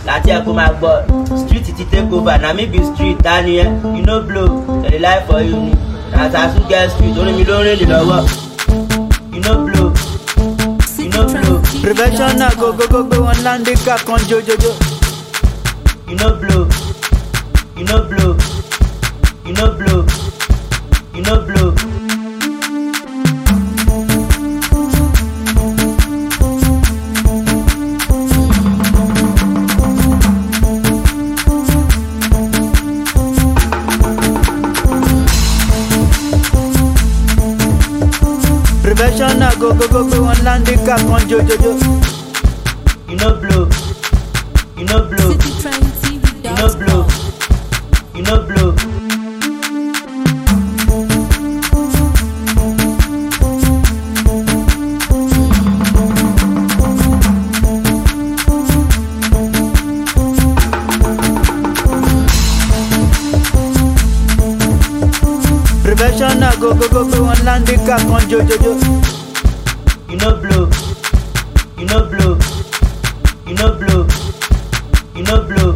láti ẹ̀kọ́ máa gbọ́ street ti take over na me be street tani ẹ you no blow tẹ̀lé life for you ni na sasu get street orin mi ló ń rìn lè lọ́wọ́ you no blow you no blow prevention náà gogogo gbé wọn láńdíkà kan jojojo. you no blow you no blow you no blow you no blow. prevention náà gogogo gbé wọn láńdíkà kan jojojo. you no blow you no blow you no blow you no blow. prevention náà gogogo gbé wọn láńdíkà kan jojojo. you no blow you no blow you no blow you no blow.